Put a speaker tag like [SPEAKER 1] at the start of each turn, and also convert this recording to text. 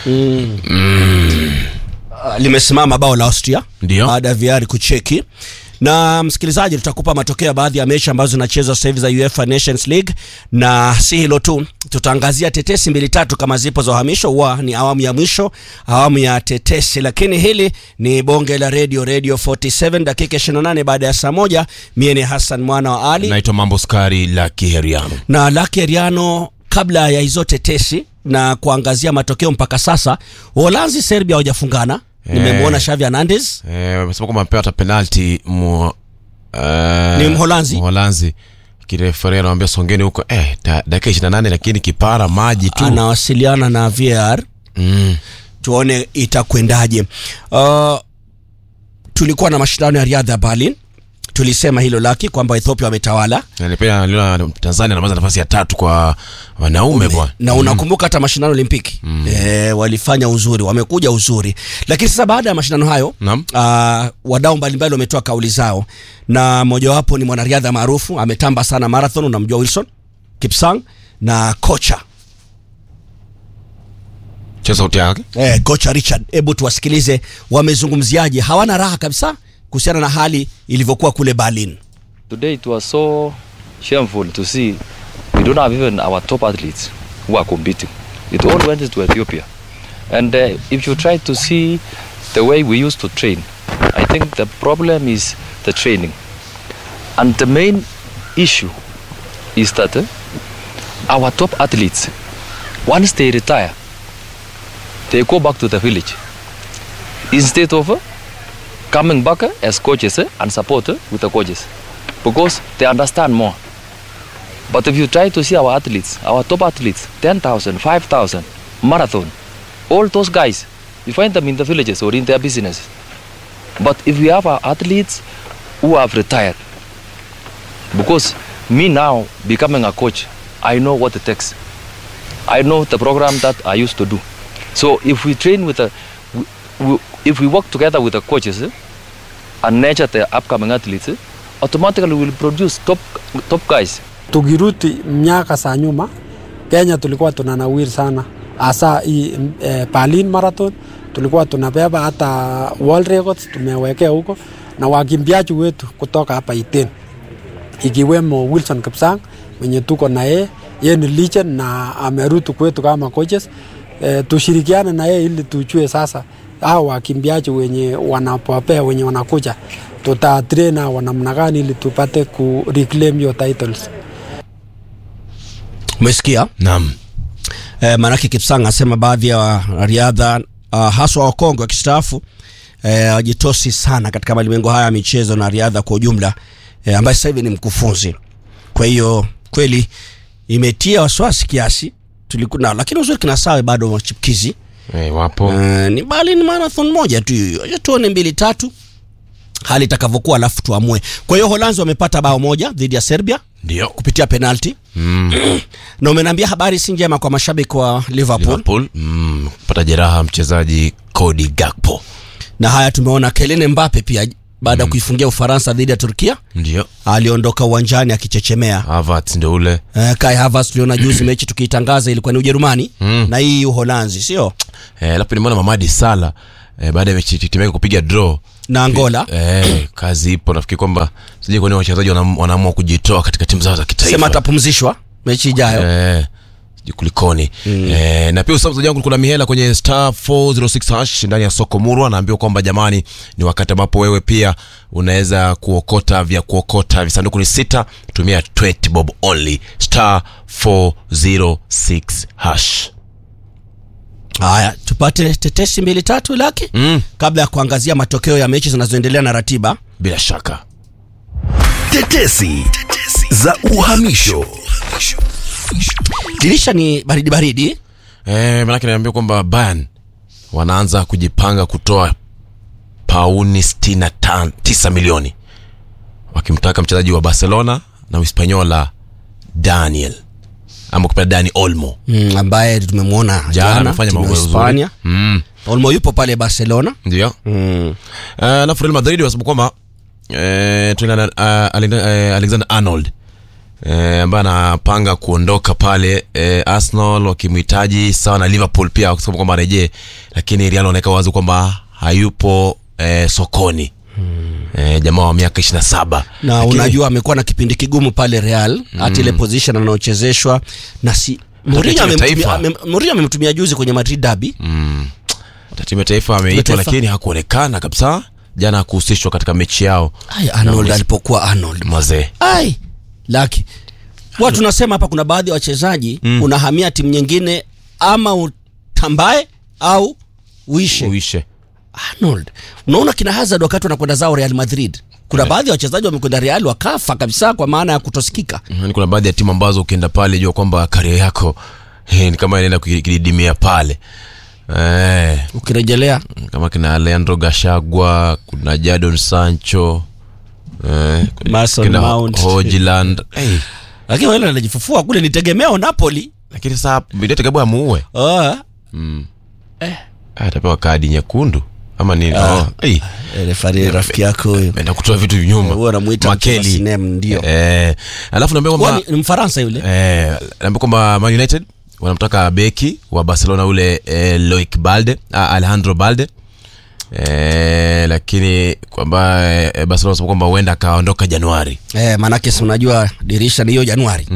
[SPEAKER 1] Uh, limesimama bao la Austria
[SPEAKER 2] Ndio.
[SPEAKER 1] baada ya VR kucheki. Na msikilizaji, tutakupa matokeo ya baadhi ya mechi ambazo zinachezwa sasa hivi za UEFA Nations League, na si hilo tu, tutaangazia tetesi mbili tatu kama zipo za uhamisho. Huwa ni awamu ya mwisho, awamu ya tetesi, lakini hili ni bonge la radio, Radio 47 dakika 28 baada ya saa moja. Mie ni Hassan mwana wa Ali
[SPEAKER 2] naitwa mambo skari la kiheriano
[SPEAKER 1] na Lucky Ariano. Kabla ya hizo tetesi na kuangazia matokeo mpaka sasa, Uholanzi Serbia hawajafungana. Nimemwona Xavi Hernandez
[SPEAKER 2] Eh, wamesema kwamba amepewa hata penalti mu, eh,
[SPEAKER 1] Ni Mholanzi?
[SPEAKER 2] Mholanzi kirefere anawambia songeni huko eh, da- dakika ishirini na nane lakini kipara maji tu
[SPEAKER 1] anawasiliana na VAR
[SPEAKER 2] mm.
[SPEAKER 1] tuone itakwendaje. Uh, tulikuwa na mashindano ya riadha ya Berlin, tulisema hilo laki kwamba Ethiopia wametawala
[SPEAKER 2] Na pia niliona Tanzania anamaliza nafasi ya tatu kwa wanaume bwana
[SPEAKER 1] na unakumbuka hata mashindano ya Olimpiki e, walifanya uzuri, wamekuja uzuri, lakini sasa baada ya mashindano hayo
[SPEAKER 2] Naam.
[SPEAKER 1] uh, wadau mbalimbali wametoa kauli zao, na mojawapo ni mwanariadha maarufu ametamba sana marathon, unamjua Wilson Kipsang na kocha
[SPEAKER 2] cha sauti yake
[SPEAKER 1] eh, kocha Richard. Hebu tuwasikilize wamezungumziaje. Hawana raha kabisa kuhusiana na hali ilivyokuwa kule Berlin.
[SPEAKER 3] Today it was so shameful to see we don't have even our top athletes who are competing. It all went to Ethiopia. And uh, if you try to see the way we used to train, I think the problem is the training. And the main issue is that uh, our top athletes, once they retire, they go back to the village. Instead of uh, coming back uh, as coaches uh, and support uh, with the coaches because they understand more. But if you try to see our athletes, our top athletes, 10,000, 5,000, marathon, all those guys, you find them in the villages or in their businesses. But if we have our athletes who have retired, because me now becoming a coach, I know what it takes. I know the program that I used to do. So if we train with the, we, we, if we work together with the coaches eh, and nurture the upcoming athletes, eh, automatically we will produce top top guys.
[SPEAKER 4] Tukirudi miaka za nyuma, Kenya tulikuwa tunanawiri sana, hasa hii eh, Berlin Marathon tulikuwa tunabeba hata world records tumewekea huko, na wakimbiaji wetu kutoka hapa Iten ikiwemo Wilson Kipsang mwenye tuko na yeye, yeye ni legend na amerudi kwetu kama coaches. E, tushirikiane na yeye ili tujue sasa hao wakimbiaji wenye wanapopea wenye wanakuja tutatrain hao namna gani ili tupate ku reclaim your titles.
[SPEAKER 1] Umesikia?
[SPEAKER 2] naam
[SPEAKER 1] eh, maanake Kipsang asema baadhi ya wanariadha uh, haswa wakongwe wakistaafu eh, wajitosi sana katika malimwengo haya ya michezo na riadha kwa ujumla eh, ambaye sasa hivi ni mkufunzi. Kwa hiyo kweli imetia wasiwasi kiasi tulikuna, lakini uzuri kina sawe bado wachipkizi
[SPEAKER 2] eh, wapo
[SPEAKER 1] eh, ni Berlin marathon moja tu hiyo, Acha tuone mbili tatu hali itakavyokuwa, alafu tuamue. Kwa hiyo Holanzi wamepata bao moja dhidi ya Serbia
[SPEAKER 2] ndio
[SPEAKER 1] kupitia penalti
[SPEAKER 2] mm.
[SPEAKER 1] na umeniambia habari si njema kwa mashabiki wa Liverpool.
[SPEAKER 2] Liverpool mm. pata jeraha mchezaji Cody Gakpo
[SPEAKER 1] na haya tumeona Kylian Mbappe pia baada ya kuifungia Ufaransa dhidi ya Turkia
[SPEAKER 2] ndio
[SPEAKER 1] aliondoka uwanjani akichechemea.
[SPEAKER 2] Havertz ndio ule
[SPEAKER 1] Uh, Kai Havertz tuliona juzi mechi tukiitangaza ilikuwa ni Ujerumani
[SPEAKER 2] Mm.
[SPEAKER 1] na hii Uholanzi sio
[SPEAKER 2] eh, alafu nimeona Mamadi Sala eh, baada ya mechi timu yake kupiga draw
[SPEAKER 1] na Angola.
[SPEAKER 2] eh, kazi ipo nafikiri kwamba sijui kwa nini wachezaji wanam- wanaamua kujitoa katika timu zao za kitaifa
[SPEAKER 1] Sema atapumzishwa mechi ijayo.
[SPEAKER 2] Eh, sijui kulikoni eh, na pia usamzaji wangu kuna mihela kwenye star 406 hash ndani ya soko murwa naambiwa kwamba jamani ni wakati ambapo wewe pia unaweza kuokota vya kuokota visanduku ni sita tumia 20 bob only star 406 hash
[SPEAKER 1] Haya, tupate tetesi mbili tatu laki
[SPEAKER 2] mm,
[SPEAKER 1] kabla ya kuangazia matokeo ya mechi zinazoendelea na ratiba.
[SPEAKER 2] bila shaka
[SPEAKER 5] Tetesi za uhamisho.
[SPEAKER 1] Dirisha ni baridi baridi.
[SPEAKER 2] eh, manake naambiwa kwamba Bayern wanaanza kujipanga kutoa pauni 69 milioni wakimtaka mchezaji wa Barcelona na Uhispanyola Daniel ama kupenda Dani Olmo
[SPEAKER 1] Mm, ambaye tumemwona
[SPEAKER 2] jana
[SPEAKER 1] jana
[SPEAKER 2] amefanya
[SPEAKER 1] timu ya
[SPEAKER 2] mambo
[SPEAKER 1] Hispania.
[SPEAKER 2] mazuri mm,
[SPEAKER 1] Olmo yupo pale Barcelona.
[SPEAKER 2] ndio
[SPEAKER 1] Mm.
[SPEAKER 2] Eh, alafu Real Madrid wasema kwamba eh, tuna uh, Alexander Arnold eh, ambaye anapanga kuondoka pale eh, Arsenal wakimhitaji sawa na Liverpool pia wakisema kwamba arejee, lakini Real wanaeka wazi kwamba hayupo eh, sokoni eh, jamaa wa miaka 27
[SPEAKER 1] na
[SPEAKER 2] Lakini-
[SPEAKER 1] unajua amekuwa na kipindi kigumu pale Real hata ile position anaochezeshwa na si Mourinho
[SPEAKER 2] timu ya
[SPEAKER 1] amemtumia-
[SPEAKER 2] taifa.
[SPEAKER 1] amem- Mourinho amemtumia juzi kwenye Madrid derby
[SPEAKER 2] hata timu ya taifa ameitwa
[SPEAKER 1] taifa.
[SPEAKER 2] lakini hakuonekana kabisa jana hakuhusishwa katika mechi yao
[SPEAKER 1] Ai, Arnold
[SPEAKER 2] Na-
[SPEAKER 1] alipokuwa Arnold
[SPEAKER 2] mazee
[SPEAKER 1] ai laki watu tunasema hapa kuna baadhi ya wachezaji unahamia timu nyingine ama utambae au uishe
[SPEAKER 2] uishe
[SPEAKER 1] Arnold unaona kina Hazard wakati wanakwenda zao Real Madrid kuna baadhi ya wachezaji wamekwenda Real wakafa kabisa kwa maana ya kutosikika
[SPEAKER 2] Yaani kuna baadhi ya timu ambazo ukienda pale jua kwamba karia yako eh, ni kama inaenda kudidimia pale eh,
[SPEAKER 1] ukirejelea
[SPEAKER 2] kama kina Leandro Gashagwa kuna Jadon Sancho eh,
[SPEAKER 1] Mason
[SPEAKER 2] kina
[SPEAKER 1] Mount.
[SPEAKER 2] Hojland hey,
[SPEAKER 1] lakini wale anajifufua kule ni tegemeo Napoli
[SPEAKER 2] lakini saa Bidete amuue
[SPEAKER 1] oh.
[SPEAKER 2] atapewa kadi nyekundu ama nini oh, hey,
[SPEAKER 1] refari rafiki yako huyo
[SPEAKER 2] enda kutoa vitu nyuma
[SPEAKER 1] huwa anamuita
[SPEAKER 2] Makeli
[SPEAKER 1] Sinem ndio
[SPEAKER 2] eh, alafu naambia
[SPEAKER 1] Huwa
[SPEAKER 2] kwamba
[SPEAKER 1] ni, ni Mfaransa yule
[SPEAKER 2] Eh, naambia kwamba Man United wanamtaka beki wa Barcelona ule eh, Loic Balde ah, Alejandro Balde eh, lakini kwamba eh, Barcelona wanasema kwamba huenda akaondoka Januari
[SPEAKER 1] eh, manake si unajua dirisha ni hiyo Januari